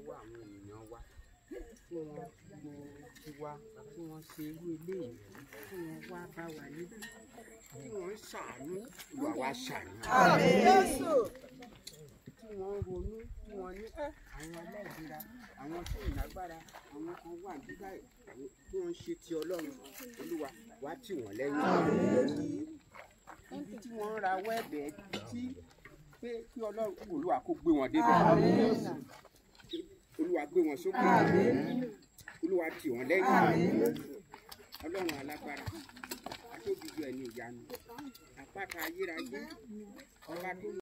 lọ́wọ́ àwọn ènìyàn wa tí wọ́n gbọ́ tiwa tí wọ́n ṣe irú ilé yìí tí wọ́n wá bá wa níbí tí wọ́n ń ṣàánú ìwà wa ṣàánú. tí wọ́n ń ronú tí wọ́n ní àwọn aláìlera àwọn tó ìlágbára àwọn kan wà nígbà tí wọ́n ń ṣe ti ọlọ́run olúwa wá tì wọ́n lẹ́yìn. níbi tí wọ́n ń rawọ́ ẹ̀bẹ̀ tí pé kí ọlọ́run olúwa kó gbé wọn débẹ̀ olúwa gbé wọn sókè olúwa tì wọ́n lẹ́yìn ọlọ́run alágbára atóbi ju ẹni ìyanu àpáta ayérayé ọba tó